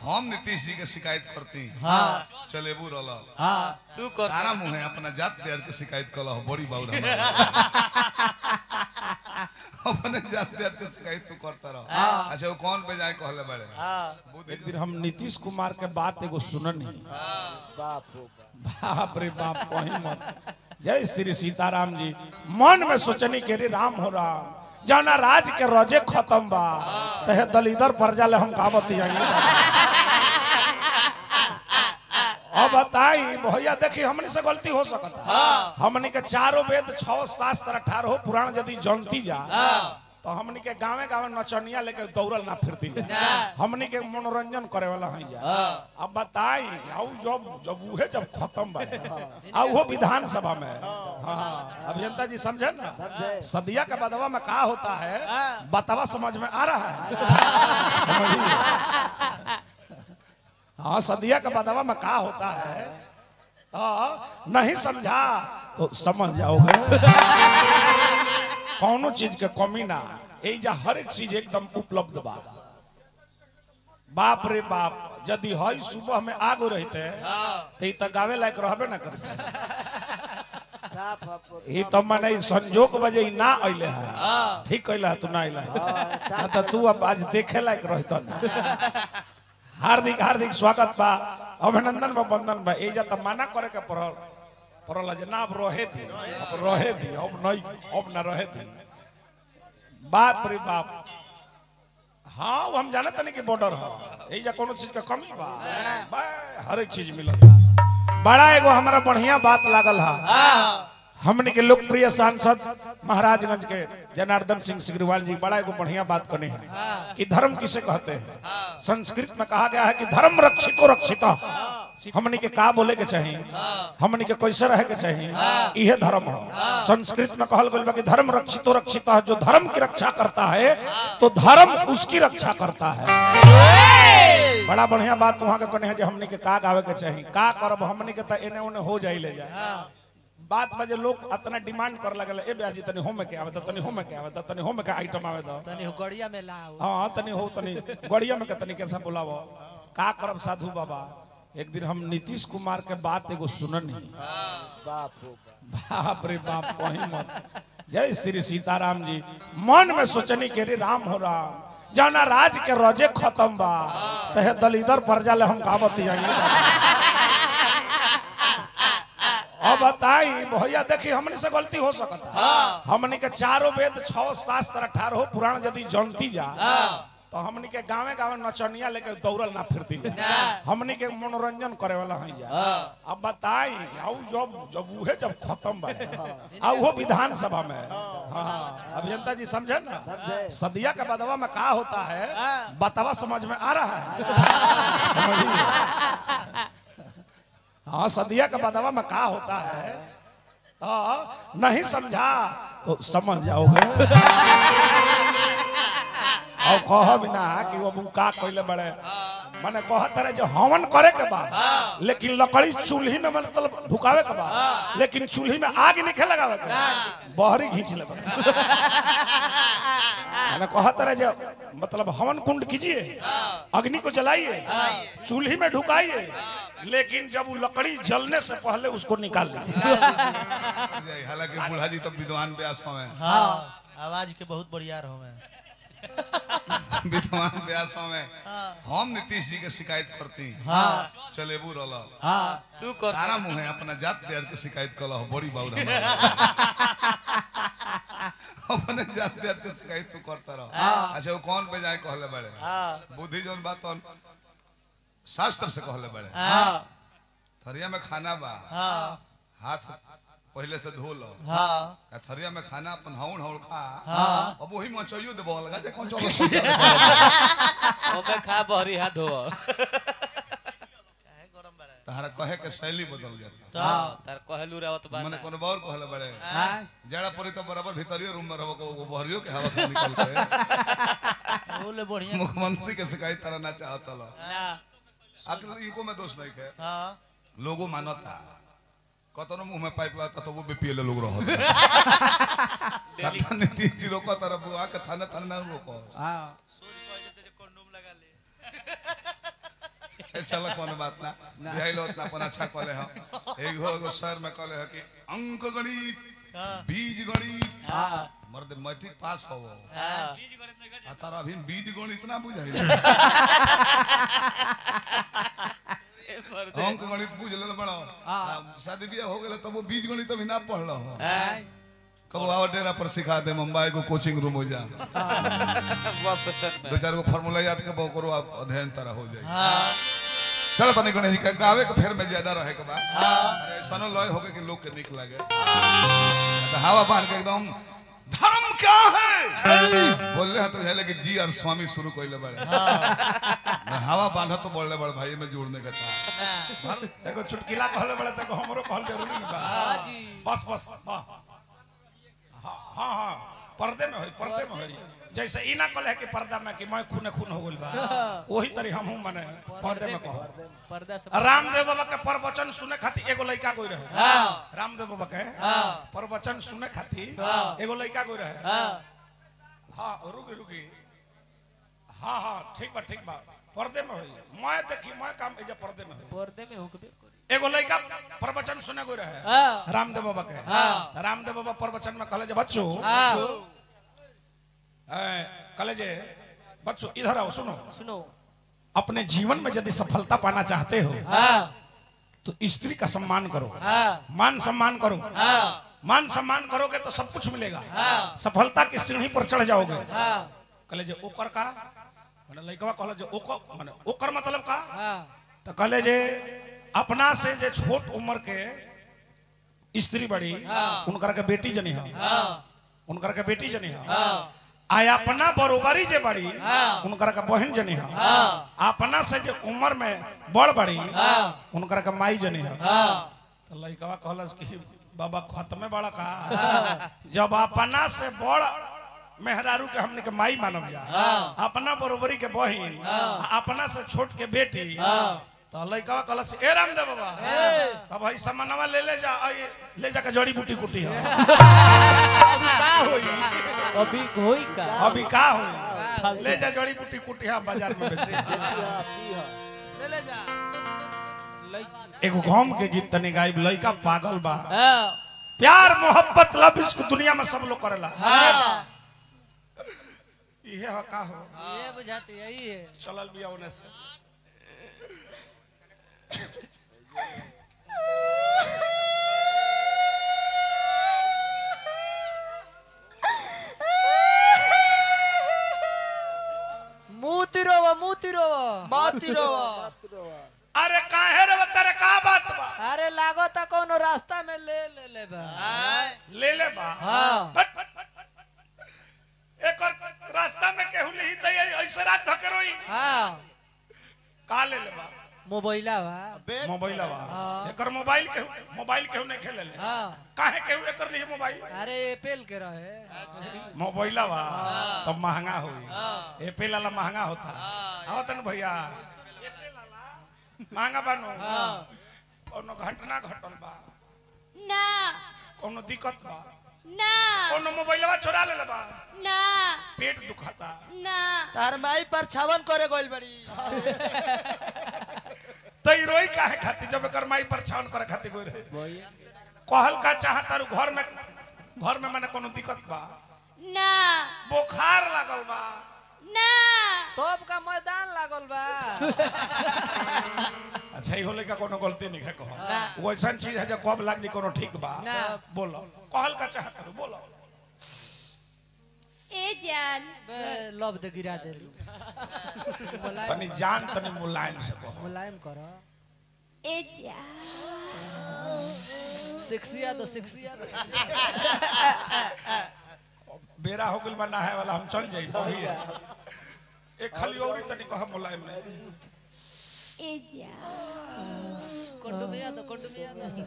हम नीतीश जी के शिकायत करती हाँ चलेबू रल हाँ तू कर तारा मुहे अपना जात प्यार के शिकायत कल बड़ी बाबू अपने जात प्यार के शिकायत तू करता रह अच्छा वो कौन पे जाए कहले बड़े हाँ बुद्धि एक दिन हम नीतीश कुमार के बात एगो सुननी बाप रे बाप कहीं मत जय श्री सीताराम जी मन में सोचनी के रे राम हो राम जाना राज के रोजे खत्म बा तहे दलिदर पर जाले हम काबत जाएंगे अब बताई भैया देखी हमने से गलती हो सकता हमने के चारों वेद छह शास्त्र अठारह पुराण यदि जानती जा तो हमनी के गांवे गांवे नचनिया लेके दौड़ल ना फिरती जा हमनी के मनोरंजन करे वाला हई जा अब बताई आउ जब जब उहे जब खत्म बा आ वो विधानसभा में हाँ अभियंता जी समझे ना सदिया के बदवा में का होता है बतवा समझ में आ रहा है समझिए हाँ सदिया के बदवा में का होता है हाँ, नहीं समझा तो समझ जाओगे कौनो चीज के कमी ना एजा हर एक चीज एकदम उपलब्ध बा बाप रे बाप यदि हई सुबह में आग रहते तो ई तो गावे लायक रहबे ना करते ई तो माने ई संजोग बजे ई ना अइले है ठीक कहला तू ना अइले है तो तू अब आज देखे लायक रहता ना हार्दिक हार्दिक स्वागत बा अभिनंदन बा वंदन बा एजा त मना करे के पड़ल पड़ल जे ना अब रहे दी अब रहे दी अब नहीं अब ना रहे दी बाप रे बाप हाँ वो हम जानते नहीं कि बॉर्डर है एजा कोनो चीज के कमी बा बा हर एक चीज मिलता बड़ा एगो हमारा बढ़िया बात लागल है हमने के लोकप्रिय सांसद महाराजगंज के जनार्दन सिंह सिग्रीवाल जी बड़ा एगो बढ़िया बात करने हैं कि धर्म किसे कहते हैं संस्कृत में कहा गया है कि धर्म रक्षितो रक्षिता हमने के का बोले के चाहिए हमने के कैसे रहे के चाहिए यह धर्म है संस्कृत में कहल गया कि धर्म रक्षितो रक्षिता है जो धर्म की रक्षा करता है तो धर्म उसकी रक्षा करता है बड़ा बढ़िया बात वहां के कहने हैं जो हमने के का गावे के चाहिए का करब हमने के त एने ओने हो जाई ले जाए बात बजे लोग इतना डिमांड कर लगल ए ब्याजी तनी होम के आवे त तनी होम के आवे त तनी होम के आइटम आवे त तनी गड़िया में लाओ हां तनी हो तनी गड़िया में के तनी कैसे बुलावो का करब साधु बाबा एक दिन हम नीतीश कुमार के बात एगो सुननी बाप रे बाप कहीं मत जय श्री सीताराम जी मन में सोचनी के रे राम हो राम जाना राज के रोजे खत्म बा तहे दलिदर पर जाले हम काबत जाएंगे अब बताई भैया देखी हमने से गलती हो सकता हमने के चारों वेद छह शास्त्र अठारह पुराण यदि जानती जा तो हमने के गांवे गांवे नचनिया लेके दौड़ल ना फिरती जा हमने के मनोरंजन करे वाला हई जा अब बताई आउ जब जब उहे जब खत्म बा आ वो विधानसभा में हाँ अभियंता जी समझे ना सदिया के बदवा में का होता है बतवा समझ में आ रहा है समझिए हाँ सदिया के बदवा में का होता है हाँ, नहीं समझा तो समझ जाओगे और कह बिना कि वो का कहले बड़े माने कहत रहे जो हवन करे के बाद लेकिन लकड़ी चूल्ही में मतलब ढुकावे के बाद लेकिन चूल्ही में आग नहीं लगावे के बहरी खींच ले बड़े माने कहत रहे जो मतलब हवन कुंड कीजिए अग्नि को जलाइए चूल्ही में ढुकाइए लेकिन जब वो लकड़ी जलने से पहले उसको निकाल लीजिए हालांकि बूढ़ा जी तो विद्वान व्यास हमें हाँ आवाज के बहुत बढ़िया रहो मैं विद्वान व्यास हमें हम नीतीश जी के शिकायत करती हाँ चलेबू रल हाँ तू कर तारा मुहे अपना जात प्यार के शिकायत कल बड़ी बाबू अपने जात प्यार के शिकायत तू करता रह अच्छा वो कौन पे जाए कहले बड़े हाँ बुद्धि जौन बात तौन शास्त्र से कहले बड़े हाँ थरिया में खाना बा हाँ हाथ पहले से धो लो हाँ आ थरिया में खाना अपन हौड़ हौड़ खा हाँ। अब वही मचइयो देबो लगा जे कौन चलो ओमे खा बहरी हाथ धो काहे गरम बड़ा तहरा कहे के शैली बदल जाता तो हाँ तार कहलू रहत बा मने कोनो बार कहले बड़े हाँ जड़ा पड़ी तो बराबर भीतरियो रूम में रहो को वो बहरियो के हवा से निकल के बोले बढ़िया मुख्यमंत्री के शिकायत तरह ना चाहता लो ना आखिर इनको में दोष नहीं है हाँ लोगो मानता कतनो मुंह में पाइप लाता तो वो बीपीएल लोग रहो कथा नीति जी रोको तरफ आ कथा न थाने ना रोको हाँ सूर्य कह देते जे कंडोम लगा ले चलो कोनो बात ना बिहाइलो उतना अपन अच्छा कले हो एगो एगो सर में कले हो कि अंक गणित बीज गणित हाँ मर्द मैट्रिक पास हो हाँ। आ तारा अभी बीज गणित ना बुझाई अंक गणित बुझ ले बड़ो शादी बियाह हो गेल तब वो बीज गणित अभी ना पढ़ हो कब आओ डेरा पर सिखा दे मुंबई को कोचिंग रूम हो जा बस स्टैंड में दो चार गो फार्मूला याद के बकरो आप अध्ययन तरह हो जाए हाँ। चलो तनी गणेश जी का गावे के फेर में ज्यादा रहे के बा हाँ। अरे सनो लय होके कि लोग के निक लगे तो हवा पान के एकदम धर्म क्या है बोलले हैं तो है कि जी और स्वामी शुरू कइले बड़े मैं हवा बांधा तो बोलले बड़े भाई में जोड़ने का था धर्म एगो चुटकिला कहले बड़े तक हमरो कहल जरूरी नहीं बा बस बस हाँ हाँ हाँ पर्दे में होई पर्दे में होई जैसे ई ना कहले कि पर्दा में कि मैं खूने खून हो गइल बा वही तरी हम हूं माने पर्दे में कहो पर्दा से रामदेव बाबा के प्रवचन सुने खातिर एगो लड़का कोई रहे हाँ। रामदेव बाबा के प्रवचन सुने खातिर एगो लड़का कोई रहे हाँ हाँ रुकी रुकी हाँ हाँ ठीक बा ठीक बा पर्दे में होई मैं देखी मैं काम एजा पर्दे में होई पर्दे में हुकबे करी एगो लड़का प्रवचन सुने कोई रहे हाँ रामदेव बाबा के रामदेव बाबा प्रवचन में कहले जे बच्चों हाँ ए, कहले जे बच्चों इधर आओ सुनो सुनो अपने जीवन में यदि सफलता पाना चाहते हो हाँ तो स्त्री का सम्मान करो हाँ मान सम्मान करो हाँ मान सम्मान करोगे तो सब कुछ मिलेगा हाँ। सफलता की सीढ़ी पर चढ़ जाओगे हाँ कहले जे ओकर का माने लइकवा कहले जे ओकर माने ओकर मतलब का हाँ तो कहले जे अपना से जे छोट उम्र के स्त्री बड़ी उनकर के बेटी जनी है उनकर के बेटी जनी है आ अपना बरोबरी जे बड़ी उनकर के बहन जनी है अपना से जे उम्र में बड़ बड़ी उनकर के माई जनी है तो लइकवा कहलस कि बाबा खत्मे बड़ा का जब अपना से बड़ मेहरारू के हमने के माई मानब जा अपना बरोबरी के बहिन अपना से छोट के बेटी तो लइकवा कहलस ए रामदेव बाबा तब भाई सामानवा ले ले जा आ ये ले जाके जड़ी बूटी कुटी है अभी होई का अभी का हो ले जा जड़ी बूटी कुटी है बाजार में बेचे ले ले जा एगो गम के गीत तनी गायब लइका पागल बा हाँ प्यार मोहब्बत लव इसको दुनिया में सब लोग करेला इहे ह का हो ये बुझाती यही है चलल बिया ओने से मुंह तिरोवा मुंह तिरोवा मोती रोवा अरे काहे रे तेरे का बात बा अरे लागो ता कोनो रास्ता में ले ले ले बा ले ले बा हाँ हट, हट, हट, हट। एक और रास्ता में केहू नहीं तो ऐसे रात धके रोई हाँ का ले ले बा मोबाइला बा मोबाइल बा हाँ। एकर मोबाइल केहू मोबाइल केहू नहीं खेले ले हाँ काहे केहू एकर लिए मोबाइल अरे एपेल के रहे मोबाइल बा तब महंगा होई एपेल वाला महंगा होता आवत न भैया महंगा बानो कोनो घटना घटल बा ना कोनो दिक्कत बा ना कोनो मोबाइलवा चोरा ले बा ना पेट दुखाता ना तार माई पर छावन करे गोल बड़ी तई रोई काहे खातिर जब एकर माई पर छान करे खातिर कोई रहे कहल का चाह तारू घर में घर में माने कोनो दिक्कत बा ना बुखार लागल बा ना तब का मैदान लागल बा अच्छा ई होले का कोनो गलती नहीं है कहो वैसन चीज है जो कब लाग जी कोनो ठीक बा ना। बोलो कहल का चाह तारू बोलो ए जान बे लब दे गिरा दे मुलायम तनी जान तनी मुलायम से कहो मुलायम कर ए जान सेक्सिया दो सेक्सिया दो बेरा हो गेल बा नहाए वाला हम चल जाई वही है एक खाली औरी तनी कह मुलायम में ए जान कंडोमिया दो कंडोमिया दो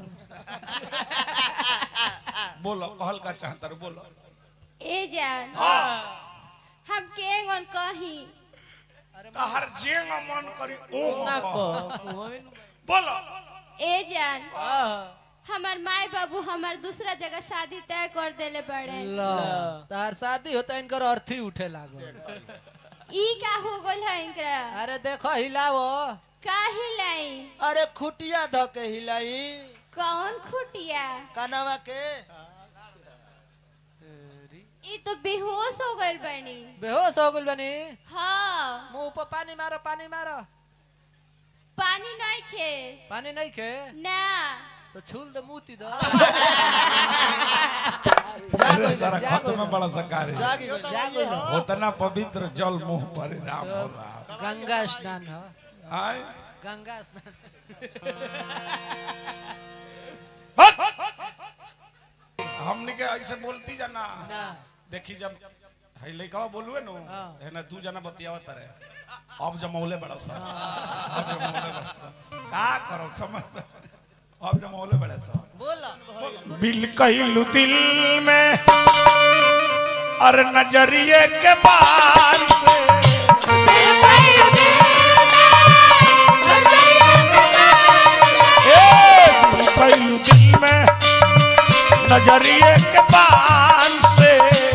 बोलो कहल का चाह तारू बोलो ए जान हम केंगन कही तहर जेंग मन करी ओ ना कहो। को बोलो ए जान हमार माई बाबू हमार दूसरा जगह शादी तय कर देले बड़े लो तार शादी होता इनकर अर्थी उठे लागो ई का हो गल है इनकरा अरे देखो हिलावो का हिलाई अरे खुटिया ध के हिलाई कौन खुटिया कनवा के ई तो बेहोश हो गइल बनी बेहोश हो गइल बनी हाँ मुंह पर पानी मारो पानी मारो पानी नहीं खे पानी नहीं खे ना तो छूल दे मुंह दो अरे सारा खत में बड़ा सकार है जागी गइल उतना पवित्र जल मुंह पर राम हो राम गंगा स्नान हो आय गंगा स्नान हमने के ऐसे बोलती जाना ना देखी जब है लइका बोलुए नो है ना तू जाना बतियावत रहे अब जमौले बड़ा सा अब जमौले बड़ा सा का करो समझ अब जमौले बड़ा सा बोला बिल कहलू दिल में और नजरिए के बार से ए, बिल कहलू दिल में नजरिए के बार से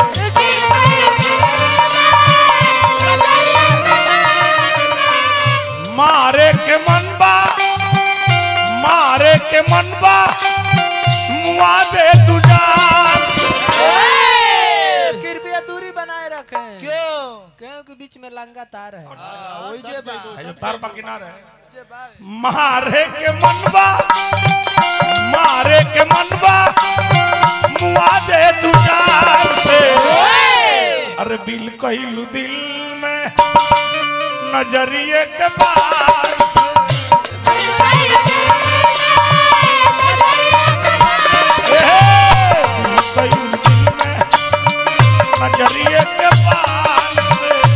मारे के मनबा मारे के मनबा मुआ दे तू जान से। कृपया दूरी बनाए रखें क्यों क्योंकि बीच में लंगा तार है वही जे बा है जो तार पा किनारे जे बा मारे के मनबा मारे के मनबा मुआ दे तू जान से अरे बिल कहलू दिल में नजरिए के पास नजरिए के पास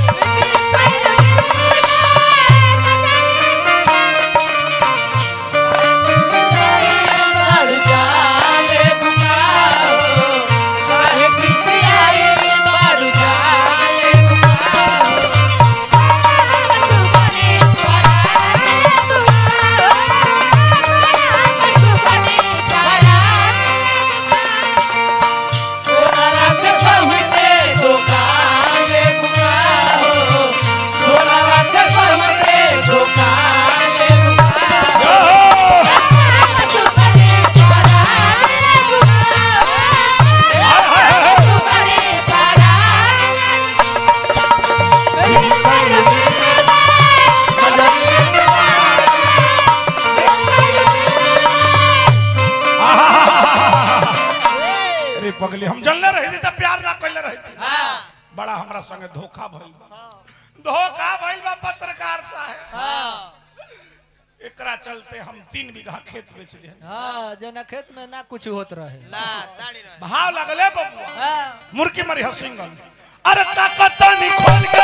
अरे पगली हम जलने रही थी तो प्यार ना कैले रही थी बड़ा हमरा संगे धोखा भइल बा धोखा भइल बा पत्रकार साहब एकरा चलते हम तीन बीघा खेत बेच लिए हाँ जना खेत में ना कुछ होत रहे भाव लगले बबुआ मुर्की मरी हो सिंगल अरे ताकत नहीं खोल के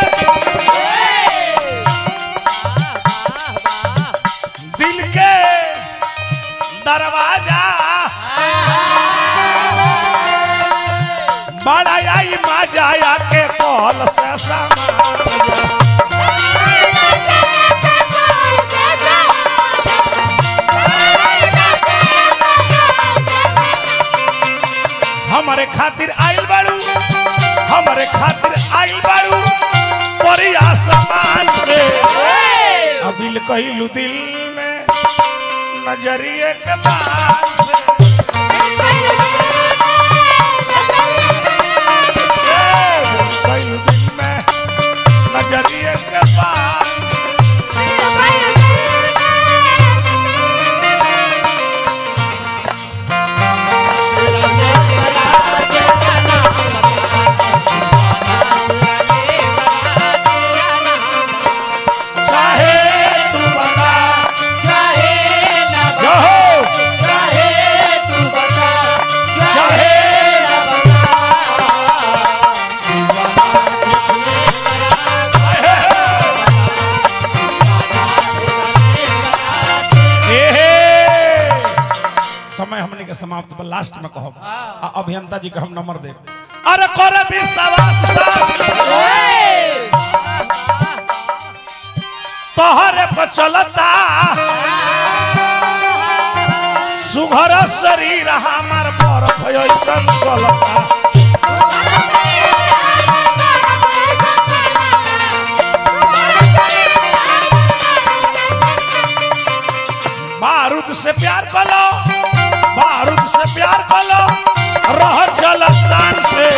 दिल के दरवाजा बड़ा आई मजा के कॉल से समा हमारे खातिर आइल बाड़ू हमारे खातिर आइल बाड़ू परिया समान से अबिल कहलू दिल में नजरिए के पास से ए, कहलू दिल में नजरिए के पास से चाहे तू बता जो हो चाहे ए, समय हमने के समाप्त पर लास्ट में कहब आ अभियंता जी के हम नंबर दे अरे कर विश्वास सास तोहरे पर चलता सुघर शरीर हमार बर्फ ऐसन गलता बारूद से प्यार कलो बारूद से प्यार कलो रह चल शान से